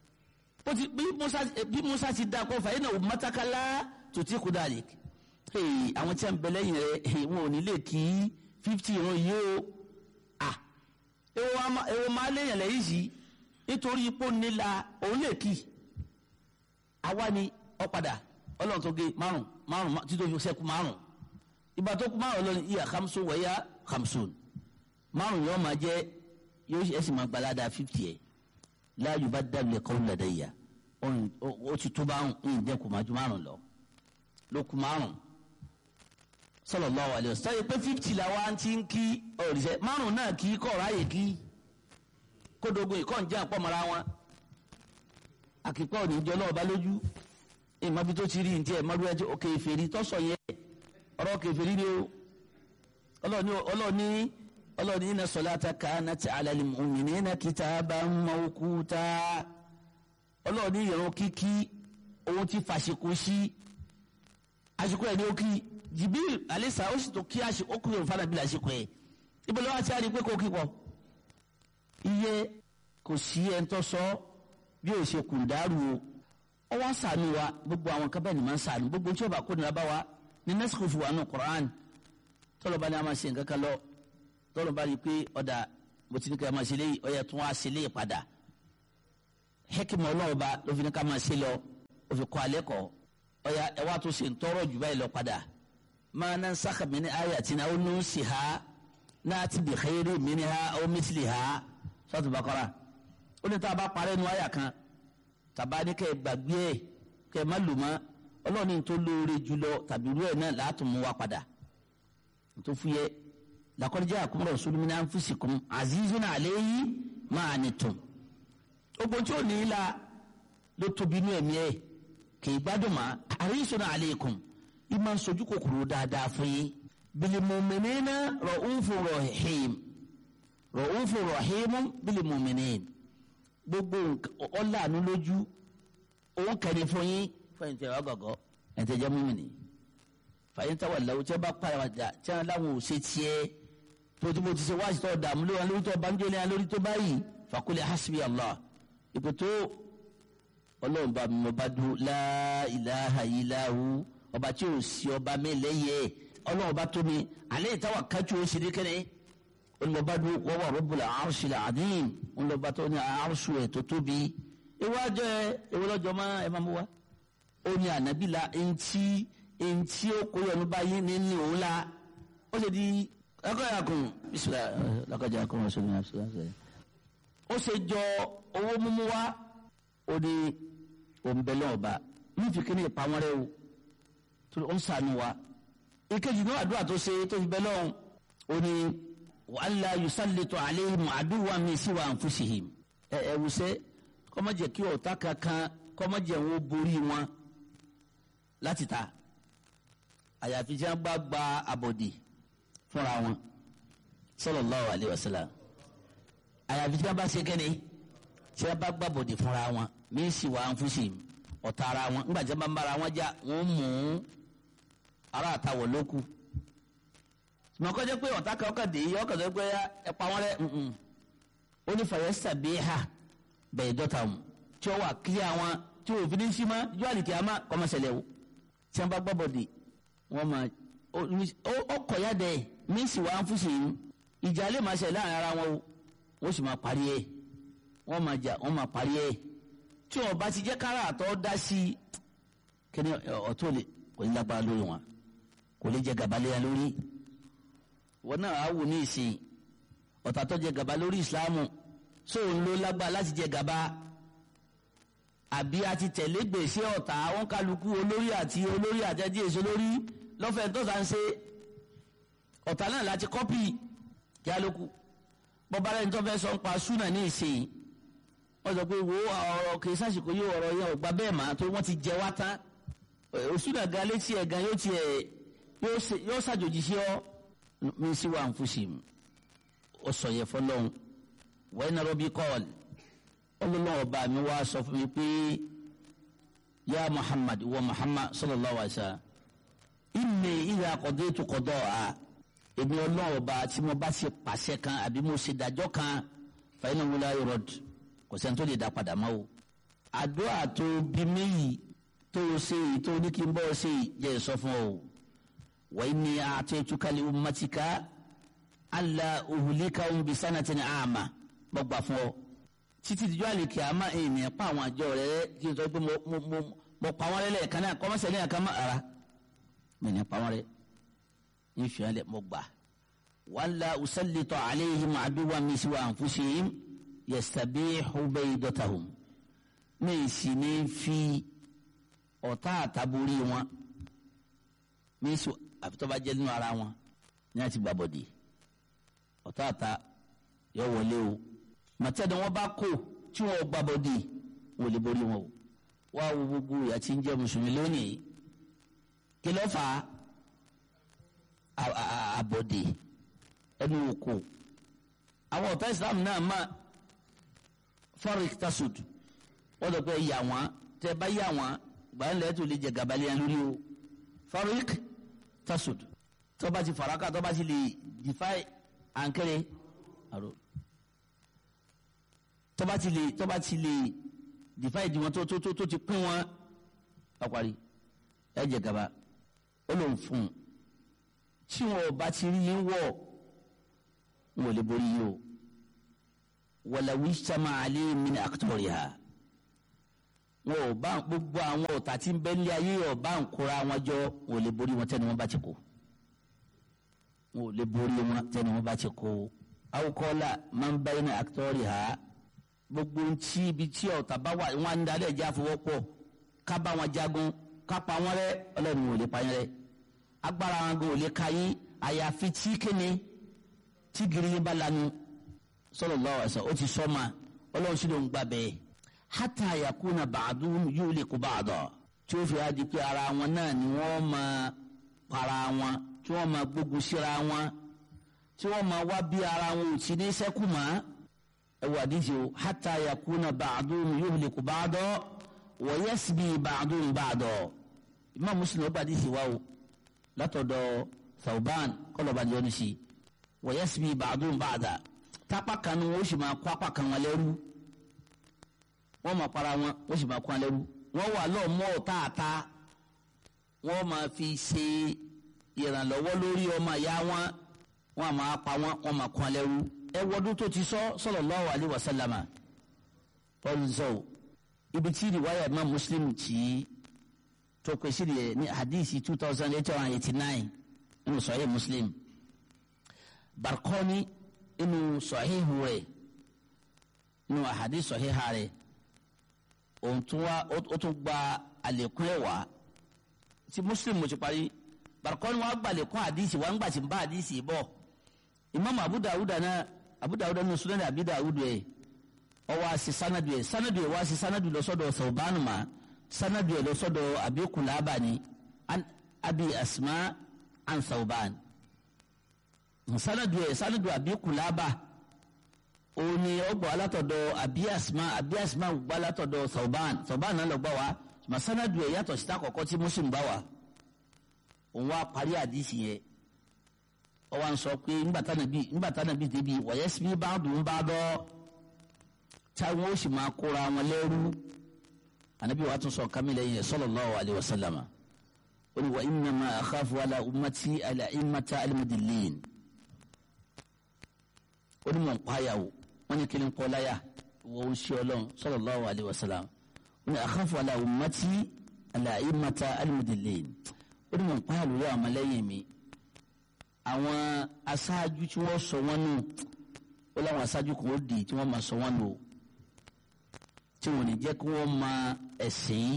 bí Musa ti da kó fàyè náà mọ́tàkálá tó ti kú dàlẹ́ àwọn tí a ń bẹ lẹ́yìn rẹ̀ wọn ò ní lè kí fifty ìran yìí o ah èwo máa léèyàn lẹ́yìn sí nítorí ipò nílà òun lè kí àwa ni ọ̀padà ọlọ́run tó gé márùn márùn títí ojú sẹ́kù márùn ìgbà tó kú márùn lọ́ni ìyá hamsu wẹ̀yà hamsun márùn yóò máa jẹ́ yóò ẹ̀ sì máa gbalada fifty ẹ̀ láàyò bá dábìlẹ̀ kọ́ lọ́dẹ̀ yà ó ti tó bá ń dẹ́kun máa ju márùn lọ ló kú márùn sallallahu alaihi wasallam sọ pé fifty la wa ti ń kí ọ̀rìṣẹ́ márùn náà kí kọ́ ráyè kí kódogun ìkọ́ ń jẹ́ àpọ̀mọ́ra wọn àkìpọ̀ òní jọ náà bá lójú ìmọ̀bí tó ti rí ní tiẹ̀ mọ́dún ẹjọ́ òkè ìfèrí tọ́sọ̀ yẹn ọ̀rọ̀ òkè ìfèrí ni o ọlọ́ọ̀ni ọlọ́ọ̀ni inna salata kanat ala al-mu'minina kitaban mawquta ọlọ́ọ̀ni ìrun kíkí ohun tí fàṣekú sí àsìkò ẹ̀ ní ó kí jibril alisa ó sì tó kí àṣì ó kúrò fún anabi lásìkò ẹ ibi lọ́wọ́ àti àrí pé kò kí pọ̀ iye kò sí ẹni tó sọ bí ó ṣe kùn dàrú o ọ wá sànù wa gbogbo àwọn kan bẹ́ẹ̀ ni máa ń sànù gbogbo tí ó bá kó nira bá wa ní nẹ́sìkò fún wa nù Qur'an tọ́lọ̀ bá ní a máa ṣe nǹkan kan lọ tọ́lọ̀ bá rí i pé ọ̀dà mo ti ní ká máa ṣe léyìí ó yẹ tún wá ṣe léyìí padà hekima ọlọ́run ba ló fi ní ká máa ṣe lọ ó fi kọ́ alẹ́ kọ́ ó yà ẹ wá tó ṣe ń tọrọ jù báyìí lọ padà máa ná sáka mi ní ayé àti náà ó ní sí ha náà ti bì xeyiri mi ní ha ó mísìlì ha sọ́tù bàkọ́ra ó ní tá a bá parẹ́ nu ayà kan tàbá ní kẹ́ ẹ gbàgbé ẹ kẹ́ ẹ má lò mọ́ ọlọ́run ní tó lóore jùlọ tàbí irú ẹ̀ náà láàtún mú wa padà tó fúyẹ́ laqad ja'akum rasulun min anfusikum azizun alayhi ma anittum ogun tí ó ní í la ló tóbi inú ẹ̀mí ẹ̀ kì í gbádùn mọ́ harisun alaykum ìmọ̀ sojú kòkòrò dáadáa fún yín bil mu'minina ra'ufur rahim ra'ufur rahim bil mu'minin gbogbo ọ̀làánú lójú òun kẹ́ni fún yín fẹ́yìn tẹ̀ wá gọ̀gọ́ ẹ̀ tẹ̀ jẹ́ múmìnì fàyín táwọn ìlàwọ̀ tí wọ́n bá padà tí wọ́n láwọn ò ṣe tiẹ̀ tó tí mo ti ṣe wáṣí tó dààmú lórí wọn lórí tó banjọ́ ní wọn lórí tó báyìí fàkúlẹ̀ hasbi allah ìpè tó ọlọ́run bá mi ọba dúró la ilaha illahu ọba tí ò sí ọba mi lẹ́yẹ ọlọ́run bá tó mi alẹ́ ìtawà kájú ó sì ní kẹ́ni olùbọ̀bá dúró wọ́n wà rabbul arshil azim olùbọ̀bá tó ní arṣu ẹ̀ tó tóbi ìwájọ́ ẹ ìwọlọ́jọ́ máa ẹ máa mú wa ó ní ànábì la eŋti eŋti ó kó yọnu báyìí nínú òun la ó ṣe di ẹkọ yà kún bisimilá lọkọjà kún wọn sọmi àbísílá sẹ. ó ṣe jọ owó mímú wa ó ní òǹbẹ̀lẹ̀ ọba ní fìkínní ìpamọ́ rẹ o tó ń sànù wa ìkejì náà àdúrà tó ṣe tó fi bẹ́ẹ̀ lọ́hùn ó ní wàhálà yusallitu alayhim aduwwan min siwa anfusihim ẹ ẹ wùsẹ́ kọ́mọ́jẹ̀ kí ọ̀tá kankan kọ́mọ́jẹ̀ wọn borí wọn láti ta àyàfi tí wọn bá gba àbọ̀dì fúnra wọn sallallahu alaihi wasallam àyàfi tí wọn bá ṣe kẹ́ni tí wọn bá gba àbọ̀dì fúnra wọn mí sì wà ń fúnṣì ọ̀tá ara wọn nígbà tí wọn bá ń bára wọn jà wọn mú ara àtàwọ̀ lóku mọ̀kọ́jẹ́ pé ọ̀tá kan ọkàn dé yìí ọkàn tó gbé ẹ pa wọn rẹ ó ní fàyẹ́ sàbíhà bẹ̀ẹ́ dọ́ta mu tí ó wà kílíà wọn tí òfin ní sí ma yọ àlìkí àmà kọ́mọ̀sẹ̀lẹ̀ o tí wọn bá gbọ́ bọ̀dì wọn máa ó kọ̀ ya dẹ̀ mísì wà ń fúsì yìí ìjà lè máa ṣe láàrin ara wọn o wọ́n sì máa parí ẹ̀ wọ́n máa jà wọ́n máa parí ẹ̀ tí wọn bá ti jẹ́ kára àtọ́ dá sí i kíni ọ̀tún lè kò ní lágbára lórí wọn kò lè jẹ gàba léya lórí wọn náà á wù ní ìsìn ọ̀tá tó jẹ gàba lórí ìsìláàmù sóun ló lágbára láti jẹ gàba àbí a ti tẹ̀lé gbèsè ọ̀tá àwọn kálukú olórí àti olórí àtẹ́jí èso lórí lọ́fẹ̀ẹ́ tó sá ń ṣe ọ̀tá náà láti kọ́pì kí á lóku bọ́bá rẹ̀ tó fẹ́ sọ ń pa súnà ní ìsìn wọ́n sọ pé wo ọ̀rọ̀ kì í sàṣìkò yóò ọ̀rọ̀ yẹn ò gba bẹ́ẹ̀ mà tó wọ́n ti jẹ wá tán òsúnà gan létí ẹ̀ gan yóò tiẹ̀ yóò ṣàjòjì sí ọ mi sí wà ń fúsì ó sọ yẹ fọlọ́hún wọ́n iná rọ́bì kọ́ọ̀lì ọlọ́lọ́wọ́ ọba mi wá sọ fún mi pé ya muhammad wa muhammad sallallahu alaihi wa sallam inni idha qadaytu qada'a èmi ọlọ́wọ́ ọba tí mo bá ṣe pàṣẹ kan àbí mo ṣe dájọ́ kan fa innahu la yurad kò sẹ́ni tó lè dá padà mọ́ o àdúrà tó bí mi yìí tó o ṣe yìí tó ní kí n bọ́ ọ ṣe yìí jẹ́ sọ fún ọ wa inni a'taytuka li ummatika alla uhlikahum bi sanatin 'ama gbọ́gbà fún ọ títí dijọ́ àlèkè àmà èèyàn pa àwọn àjọ rẹ kí n sọ pé mo mo mo mo pa wọn lẹ́lẹ̀ kan náà kọ́mọ́sẹ̀ ní àkàmọ́ ara mi ní pa wọn rẹ ní fi hàn lẹ mo gbà wàhálà usallitọ̀ alayhim aduwwa min siwa anfusihim yastabihu baydatuhum mi sì ní fi ọ̀tá àtàbórí wọn mi sì àfitọ́ba jẹ́ nínú ara wọn ní àti gbàbọ̀dì ọ̀tá àtà yọ wọlé o màtẹ́ni wọn bá kó tí wọn gba bọ́dì wọn ò lè borí wọn o wá wo gbogbo ìyá tí ń jẹ́ mùsùlùmí lónìí kí ló fà á àbọ̀dì ẹnu òkò àwọn ọ̀tá islam náà má farik tasud wọ́n lọ pé yà wọ́n tẹ́ bá yà wọ́n gbàyàn lẹ́yìn tó lè jẹ gàbálẹ̀ lórí o farik tasud tó bá ti faraka tó bá ti lè defy ànkẹ́rẹ́ àrò tọ́ba ti lè tọ́ba ti lè divide wọn tó tó tó tó ti pín wọn ọ̀parí ẹ jẹ gaba ó lòun fún un tí wọn bá ti rí yín wọ̀ wọn ò lè borí yín o walawi sama ali min aktoriha wọn ò bá gbogbo àwọn ọ̀tá tí ń bẹ ní ayé ọba ń kóra wọn jọ wọn ò lè borí wọn tẹ́ni wọn bá ti kó wọn ò lè borí wọn tẹ́ni wọn bá ti kó awokọ́lá máa ń báyìí ní aktoriha gbogbo ntí ibi tí ọ̀tá bá wà wọn á ń darí ẹ̀já fọwọ́pọ̀ ká bá wọn jagun ká pa wọn rẹ́ ọlọ́run ò lè pa yẹn rẹ́ agbára wọn gan ò lè ka yín àyàfi tí kéne tí gírí yín bá lanu sallallahu alaihi wasallam ó ti sọ ma ọlọ́run sì ló ń gbà bẹ́ẹ̀ hatta yakuna ba'duhum yuliku ba'da tí ó fi á di pé ara wọn náà ni wọ́n máa para wọn tí wọ́n máa gbógun síra wọn tí wọ́n máa wá bí ara wọn ò ti ní sẹ́kù mọ́ ẹ wà díje o hatta yakuna ba'duhum yuliku ba'da wa yasbi ba'duhum ba'da Imam Muslim ó gbàdí sí wa o látọ̀dọ̀ Thawban kọlọ̀bà ni wọ́n ṣe wa yasbi ba'duhum ba'da tápá kan ni wọ́n sì máa kó apá kan wọn lẹ́rú wọ́n máa para wọn wọ́n sì máa kó wọn lẹ́rú wọ́n wà lọ́ọ̀ mọ́ ọ̀táàtá wọ́n máa fi ṣe ìrànlọ́wọ́ lórí ọmọ ìyá wọn wọ́n máa pa wọn wọ́n máa kó wọn lẹ́rú ẹ wọ́dún tó ti sọ sallallahu alaihi wasallama pọ́lùsọ̀ ibi tí ìwáyà Imam Muslim tì í tó pèsè rẹ̀ ní hadisi two thousand eight hundred eighty nine nínú Sahih Muslim Barqani inú Sahihu rẹ̀ nínú hadisi Sahiha rẹ̀ òun tún wá ó tún gba àlékún ẹ̀ wá tí Muslim mo ti parí Barqani wá gba àlékún hadisi wá ń gbà tí ń bá hadisi bọ̀ Imam Abu Dawud náà Abu Dawud nínú Sunan Abi Dawud yẹ ọwọ́ àti sanadu yẹ sanadu yẹ wá sí sanadu lọ sọ́dọ̀ Thawban ma sanadu yẹ lọ sọ́dọ̀ Abi Kulaba ni an Abi Asma an Thawban sanadu yẹ sanadu Abi Kulaba òun ni ọgbọ alátọ̀dọ̀ Abi Asma Abi Asma gbọ́ alátọ̀dọ̀ Thawban Thawban náà lọ gbọ́ wa ma sanadu yẹ yàtọ̀ síta kọ̀kọ́ tí Muslim bá wa òun wá parí àdìsí yẹ ọwọ́ à ń sọ pé ńgbàtà nàbí débi wọ̀yẹ́sì bí bá dùn bá dọ́ táwọn ó sì máa kóra wọn lẹ́rú ànábì wa tún sọ kámílẹ̀ yẹn sallallahu alaihi wasallam ó ní wa innama akhafu ala ummati ala immata al-mudillin ó ní mọ̀ ń pààyà o wọ́n ní kíni kọ́ láyà wọ́n ń ṣe ọlọ́run sallallahu alaihi wasallam ó ní akhafu ala ummati ala immata al-mudillin ó ní mọ̀ ń pààyà lórí àwọn ọmọlẹ́yìn mi àwọn aṣáájú tí wọ́n sọ wọ́n nù ó láwọn aṣáájú kan ó di tí wọ́n máa sọ wọ́n nù tí wọ́n ní jẹ́ kí wọ́n máa ẹ̀sìn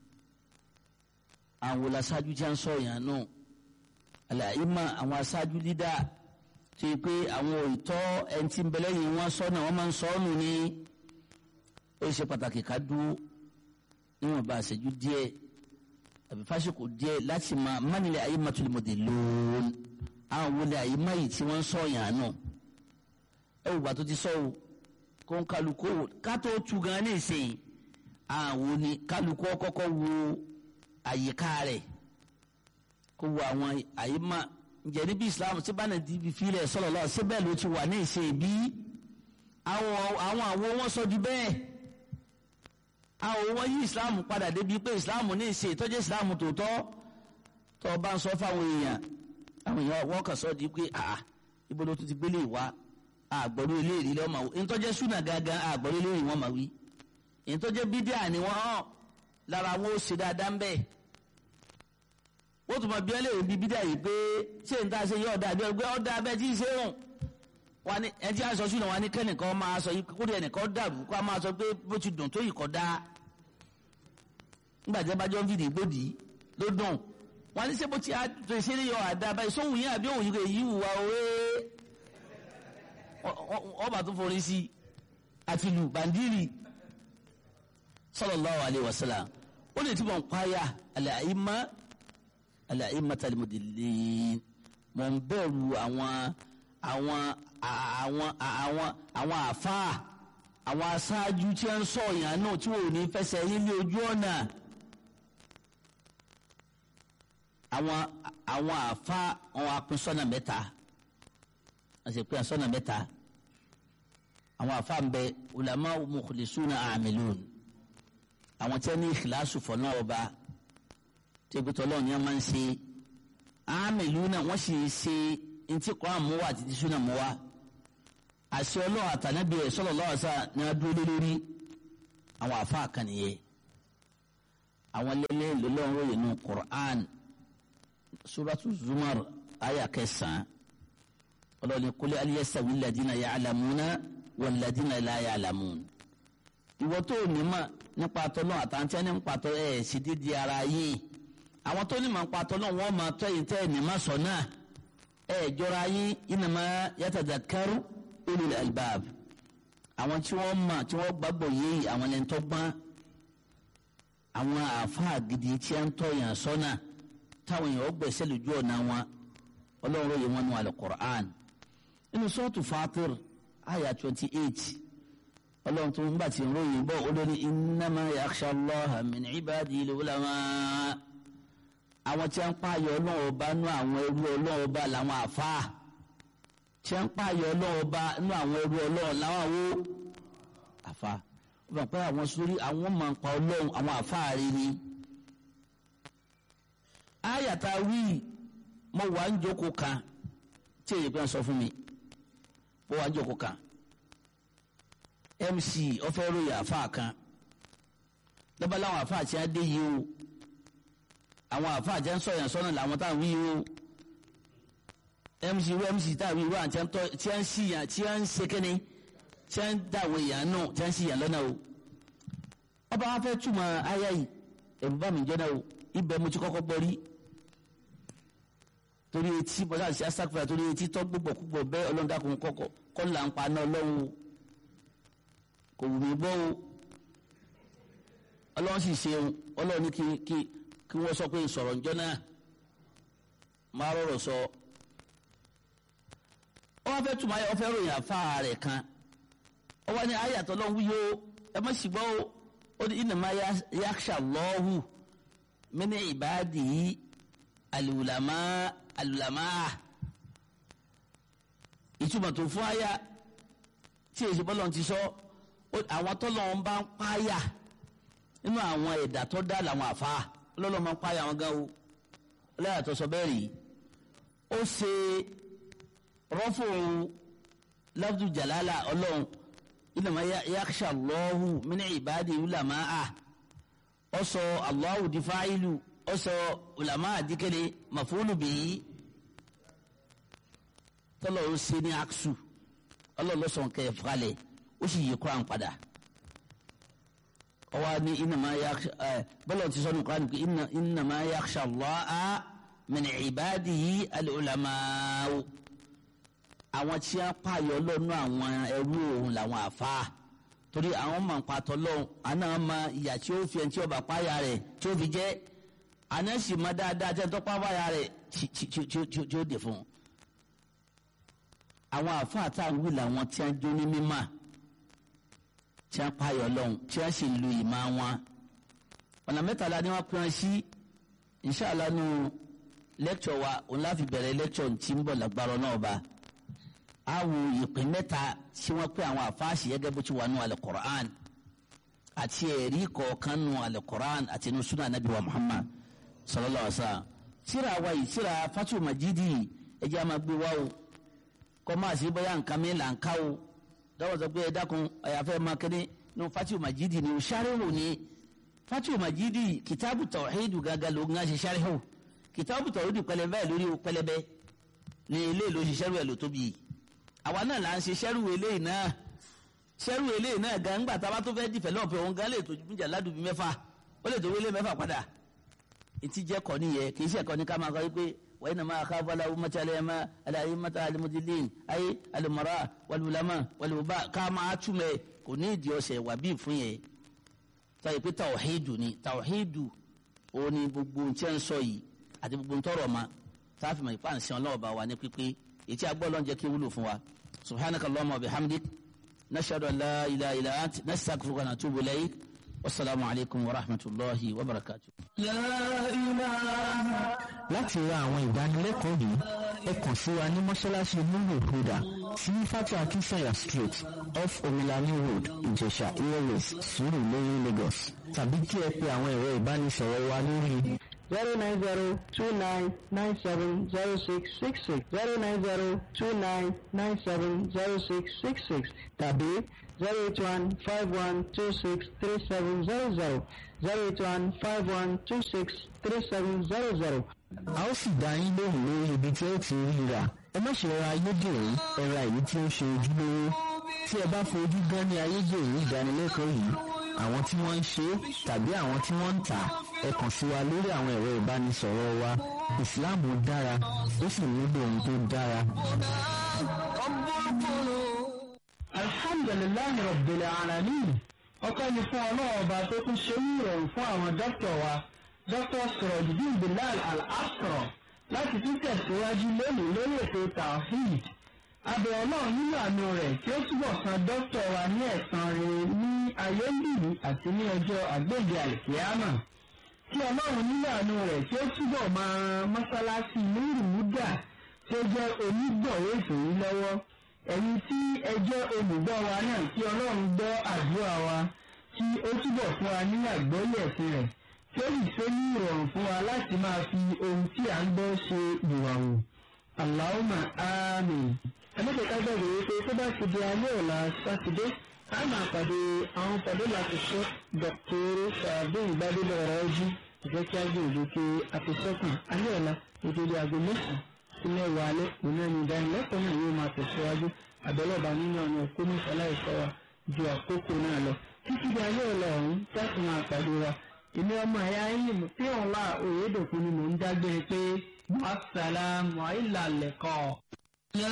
àwọn aṣáájú tí wọ́n sọ yàn nù àlàyé mà àwọn aṣáájú lídà tó yẹ pé àwọn òótọ́ ẹni tí ń bẹ lẹ́yìn wọn sọ náà wọ́n máa ń sọ ọ́ nù ní ó ṣe pàtàkì ká dúró níwọ̀n bá àṣẹjú díẹ̀ àbí fásitì díẹ̀ láti máa mánilẹ̀ ayé màtúlùmọ̀dé lóòó àwọn wọlé àyè máyì tí wọ́n ń sọ yàn náà ẹ wò bá tó ti sọ o kó ń kálukó wò ká tó tu gan ní ìsìn àwọn ni kálukó kọ́kọ́ wo àyíká rẹ̀ kó wo àwọn àyè má ǹjẹ́ níbi Islam tí bá nàìjíríà bí filẹ̀ sọ̀rọ̀ lọ́wọ́ síbẹ̀ ló ti wà ní ìsìn bí àwọn àwọn àwo wọn sọ di bẹ́ẹ̀ àwọn wọn yí Islam padà débi pé Islam ní ìsìn ìtọ́jú Islam tòótọ́ tó o bá ń sọ fáwọn èèyàn àwọn èèyàn wọ́n kàn sọ di pé àà ibo ló tún ti gbélé ìwá àgbọ̀rú eléyìí lọ́wọ́ máa wí ìtọ́jẹ́ súnà gangan àgbọ̀rú eléyìí wọ́n máa wí ìtọ́jẹ́ bídíà ni wọ́n hàn lára wọn ó ṣe dáadáa ń bẹ̀. wọ́n tún máa bí ẹlẹ́yìí bí bídíà yìí pé ṣé n ta ṣe yọ ọ̀dà àbí ọgbẹ́ ọ̀dà abẹ́ tí ì ṣe hàn wọ́n ní ẹtí àṣọ súnà wọn ní kẹ́nìkan máa sọ kúrò ẹnìkan dàrú kó a máa sọ pé bó ti dùn tó yìí kọ́ dá nígbà tí a bá jọ ń fìdí gbòdì ló dùn wọ́n ní sẹ́bó tí a tó ṣe yọ àdá báyìí sóhun yẹn àbí òun yìí wùwà òwe ọba tó forí sí àti lù bàndírì sallallahu alaihi wasallam ó lè túbọ̀ ń páyà al-a'imma al-a'immatal mudillin mọ̀ ń bẹ̀rù àwọn àwọn àwọn àwọn àwọn àfáà àwọn aṣáájú tí wọ́n ń sọ ìyàn náà tí wọ́n ò ní fẹsẹ̀ yín ní ojú ọ̀nà. àwọn àwọn àfa àwọn apin sọ́nà mẹ́ta wọ́n sì pín sọ́nà mẹ́ta àwọn àfa ń bẹ ulama mukhlisuna amilun àwọn tí wọ́n ní ìkìláṣù fọ̀nà ọba tí ebi tọ́lọ́ ní wọ́n máa ń ṣe amiluna wọ́n sì ṣe ntí kọ́ àmúwá àti tíṣúná múwá àṣẹ ọlọ́run àtànábì ẹ̀ sallallahu alaihi wasallam ní adúlé lórí àwọn àfáà kan nìyẹn àwọn lélẹ́ lọ́lọ́run ròyìn nù Qur'an suratu Zumar aya kẹsàn-án ọlọ́ni kúlẹ̀ aliyasawi ladina ya'lamuna wal ladina la ya'lamun ìwọ tó ní ma nípa tọ́lọ́ àtàntí ẹni nípa tọ́ ẹ̀ sì dídí ara yìí àwọn tó ní ma nípa tọ́lọ́ wọn máa tọ́ yìí tẹ́ ẹ̀ ní ma sọ náà ẹ̀ jọra yín innama yatadhakkaru ulul albab àwọn tí wọ́n mọ̀ tí wọ́n gbàgbọ́ yìí àwọn ẹni tó gbọ́n àwọn àáfàá gidi tí a ń tọ́ yàn sọ́nà táwọn èèyàn gbẹ̀sẹ̀ lójú ọ̀nà wọn ọlọ́run yìí wọn nù al-Qur'an nínú sọ́ọ̀tù Fatir àyà twenty eight ọlọ́run tó ń bá ti ròyìn bọ́ olórí innama yakhsha Allaha min ibadil ulama àwọn tí a ń pààyàn ọlọ́run ọba nú àwọn ẹrú ọlọ́run ọba làwọn àáfàá tí a ń pààyàn ọlọ́run ọba nú àwọn ẹrú ọlọ́run làwọn àwo àáfàá ó bá pẹ́ àwọn sórí àwọn máa ń pa ọlọ́run àwọn àáfàá rí ni àyàtà wíì mo wà ń jókòó kan tí èyí kan sọ fún mi mo wà ń jókòó kan mc ọfẹ ròyìn àfa kan lọ́ba láwọn àfa àti adé yìí o àwọn àfa àti ẹ̀ ń sọ̀yàn sọ́nà làwọn táwọn wí o mc wo mc táwọn wí o àti ẹ̀ ń tọ́ tí ẹ̀ ń ṣìyàn tí ẹ̀ ń sekene tí ẹ̀ ń dàwọ̀ èèyàn náà tí ẹ̀ ń ṣìyàn lọ́nà o ọba wa fẹ́ túmọ̀ ayá yìí ẹ̀rù bá mi jẹ́ náà o ibẹ̀ mo ti kọ́kọ́ gbọ́ rí torí etí bọ́lá àti asakura torí etí tọ́ gbogbo púpọ̀ bẹ́ẹ̀ ọlọ́dàkùn kọ́kọ́ kọ́ là ń pa náà lọ́wọ́ o kò wù mí gbọ́ o ọlọ́run sì ṣe o ọlọ́run ní kí kí kí wọ́n sọ pé sọ̀rọ̀ ǹjọ́ náà máa rọrọ̀ sọ ọ wá fẹ́ tùmọ̀ ayé ọ fẹ́ ròyìn àfa rẹ̀ kan ọ wá ní ayé àtọ́lọ́run wúyó ẹ má sì gbọ́ o ó ní innama yakhsha Allahu min ibadihi alulama alulama ìtumọ̀ tó fún aya tí èsì bọ́lọ̀ ti sọ àwọn tọ́lọ̀ ń bá ń páyà nínú àwọn ẹ̀dá tó dá làwọn àfa ọlọ́lọ́ máa ń páyà wọn gan o ọlọ́yà tó sọ bẹ́ẹ̀ rí ó ṣe rọ́fò lafdu jalala ọlọ́run innama yakhsha Allahu min ibadihi ulama ọ sọ Allahu di fa'ilu ọsọ ulama adikele mafulu biyi tọlọ ó ṣe ní aksu ọlọlọsọn kẹ falẹ ó sì yí kuran padà ọwọ ni innama yakhsha ẹ bọlọ ti sọnù kuran kì innama yakhsha Allaha min ibadihi al-ulama'u àwọn tí a pààyọ lọnà àwọn ẹrú òun làwọn àfa torí àwọn máa ń patọ lọhùn àná máa ìyà tí ó fi ẹni tí ó bá pààyà rẹ̀ tí ó fi jẹ anasi ma dáadáa tẹ tọpọ abáya rẹ tí ó dè fún un àwọn àfáà tá à ń wí làwọn tí a jó ní mímà tí a payọ lọhùn tí a sì lu ìmọ̀ wọn ọ̀nà mẹ́tàlá ni wọ́n pín wọn sí inṣàlá nu lẹ́kṣọ̀ wa òun láfi bẹ̀rẹ̀ lẹ́kṣọ̀ tí ń bọ̀ lágbára náà bá a wo ìpín mẹ́ta tí wọ́n pín àwọn àfáàsì gẹ́gẹ́ bó ti wà nù al-Qur'an àti ẹ̀rí kọ̀ọ̀kan nù al-Qur'an àti nù sunnah Nabi wa Muhammad sallallahu alaihi wasallam tíra wa yìí tíra fatu majidi ẹjẹ a máa gbé wa o kọ́ máa sí bóyá nǹkan mi là ń ká o dáwọ́ sọ pé ẹ dákun àyàfẹ́ máa kéde ní fatu majidi ni o sáré-wò ni fatu majidi kitabu tawhidu gàgà ló ń ṣe sáré-wò kitabu tawhidu pẹlẹbẹ lórí o pẹlẹbẹ ní ilé ló ṣe sẹ́rù ẹ̀ ló tóbi àwa náà là ń ṣe sẹ́rù eléyìí náà sẹ́rù eléyìí náà gan ńgbà tá a bá tó fẹ́ dìfẹ́lọ́pẹ̀ òun gan lè tó jà ládùúgbò mẹ́fà ó lè tó wílé mẹ́fà padà ntí jẹ́ kọ́ nìyẹn kì í ṣe kọ́ ní ká máa kọ́ pé wàyí nàá máa ká fọlá umata alẹ́mà alayé mata alimudilin ayé alimọ̀ra walulama waluba ká máa túmẹ̀ kò ní ìdí ọ̀sẹ̀ wà bí fún yẹn táyé pé tawhidu ni tawhidu òun ni gbogbo ntí ń sọ yìí àti gbogbo ntọ́rọ̀ ma táàfin mọ̀ ìpá nsìn ọlọ́wọ́ bá wa ní pípé ètí agbọ́ lọ́n jẹ́ kí wúlò fún wa subhanaka allahumma wa bihamdik nashhadu an la ilaha illa ant nastaghfiruka wa natubu ilayk wasalaamu alaykum wa rahmatulahi wa barakatu. láti ra àwọn ìdánilẹ́kọ̀ọ́ yìí ẹ kàn sí wa ní mọ́ṣáláṣí nuru huda sí fatu akinsanya street off omilani road ìjẹ̀ṣà airways sùúrù lórí lagos tàbí kí ẹ pe àwọn ẹ̀rọ ìbánisọ̀rọ̀ wa lórí zero nine zero two nine nine seven zero six six six zero nine zero two nine nine seven zero six six six tàbí zero eight one five one two six three seven zero zero zero eight one five one two six three seven zero zero. a ó sì dá yín lóhùn lórí ibi tí ó ti rí rà ẹ má ṣe ra ayédèrú ẹ ra èyí tí ó ṣe ojúlówó tí ẹ bá fojú gan ní ayédèrú ìdánilẹ́kọ̀ọ́ yìí àwọn tí wọ́n ń ṣe é tàbí àwọn tí wọ́n ń tà ẹ kàn sí wa lórí àwọn ẹ̀rọ ìbánisọ̀rọ̀ wa ìsìláàmù dára ó sì nílò ohun tó dára. alhamdulilayi rabbil alamin ọpẹ́ ni fún ọlọ́run ọba tó tún ṣe ní ìrọ̀rùn fún àwọn dókítà wa dókítà sọ̀rọ̀dìdín bilal al-asra láti tún tẹ̀síwájú lónìí lórí ètò tawhid abẹ ọlọ́run nínú àánú rẹ̀ tí ó túbọ̀ san dókítà wa ní ẹ̀san rere ní ayé nìyí àti ní ọjọ́ àgbègbè àlìkíyàmà kí ọlọ́run nínú àánú rẹ̀ tí ó túbọ̀ máa ran mọ́sálásí lórúdà tí ó jẹ́ onígbọ̀wé ètò yìí lọ́wọ́ ẹ̀yin tí ẹ jẹ́ olùgbọ́ wa náà kí ọlọ́run gbọ́ àdúrà wa kí ó túbọ̀ fún wa ní àgbọ́yé ẹ̀sìn rẹ̀ tí ó sì ṣe ní ìrọ̀rùn fún wa láti máa fi ohun tí à ń gbọ́ ṣe ìwàwò. Allahumma àmín. ẹlẹ́kẹ̀ẹ́ká gbàgbé wípé tó bá ti di alẹ́ ọ̀la sátidé a máa pàdé àwọn pàdé láti ṣe dọ̀kítọ́rù ṣàbí ìgbàdébọ̀ ọ̀rọ̀ ojú ìjẹ́ kí á gbìyànjú pé àfisẹ́kùn alẹ́ ọ̀la ìdíje aago mẹ́sàn-án ilé ìwà alẹ́ òun náà ní ìdánilẹ́kọ̀ọ́ náà yóò máa tẹ̀síwájú àbẹ̀lọ́ba nínú ọ̀nà òkú ní ìfọláìsọ wa ju àkókò náà lọ títí di ayé ọ̀la ọ̀hún láti máa pàdé wa èmi ọmọ ẹ̀yà yín tí òun wà òyedòkun ni mò ń dágbére pé wàsálàmù àìlàlẹ̀kọ̀. La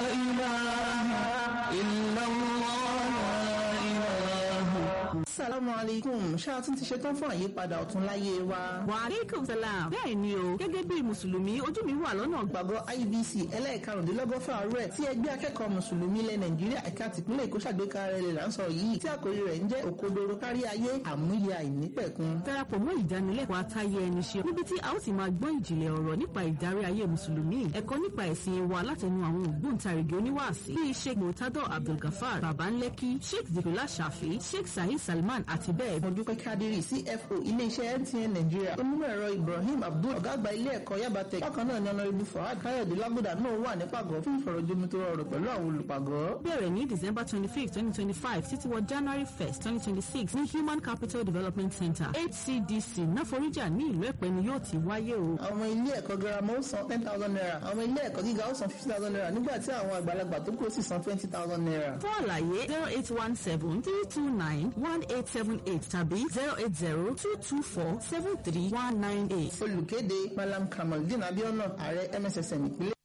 ilaha illallah la ilaha. Assalamu alaikum ṣáà tún ti ṣetán fún àyípadà ọ̀tún láyé wa. wàhálẹ́kùn salam bẹ́ẹ̀ ni o gẹ́gẹ́ bí mùsùlùmí ojú mi wà lọ́nà Gbàgbọ́ IBC ẹlẹ́ẹ̀karùndínlọ́gọ́fà rẹ̀ tí ẹgbẹ́ akẹ́kọ̀ọ́ mùsùlùmí ilẹ̀ Nàìjíríà ẹ̀ka tìpínlẹ̀ Èkó ṣàgbékalẹ̀ rẹ̀ là ń sọ yìí tí àkòrí rẹ̀ ń jẹ́ òkodoro kárí ayé àmúyẹ àìnípẹ̀kun. darapọ̀ mọ́ ìdánilẹ́kọ̀ọ́ àtayé ẹni ṣe níbi tí a ó ti máa gbọ́ ìjìnlẹ̀ ọ̀rọ̀ nípa ìdarí ayé mùsùlùmí ẹ̀kọ́ nípa ẹ̀sìn wa látẹnu àwọn ògbóǹtarìgì oníwàásí bíi sheikh murtado abdulgafar babanleki sheikh zikula shafi sheikh sahid salman àti bẹ́ẹ̀ mo dúpẹ́ kádírì CFO iléeṣẹ́ MTN Nàìjíríà onímọ̀ ẹ̀rọ Ibrahim Abdul ọ̀gá àgbà ilé ẹ̀kọ́ Yabatech bákan náà ni ọ̀nàrẹ́bù Fawad Káyọ̀dé Lágùdà náà wà ní pàgọ́ fún ìfọ̀rọ̀jomi tó rọrùn pẹ̀lú àwọn olùpàgọ́. bẹ̀rẹ̀ ní december twenty fifth twenty twenty five títí wọ january first twenty twenty six ní human capital development center hcdc náforíjà ní ìlú ẹ̀pẹ́ ni yóò ti wáyé o. àwọn ọmọ ilé ẹ̀kọ́ girama ó san ten thousand naira àwọn ọmọ ilé ẹ̀kọ́ gíga ó san fifty thousand naira nígbà tí àwọn àgbàlagbà tó kù ó sì san twenty thousand naira. fún àlàyé zero eight one seven three two nine one eight seven eight tàbí zero eight zero two two four seven three one nine eight. olùkéde Malam Kamaldeen Abiona ààrẹ MSSN ìpínlẹ̀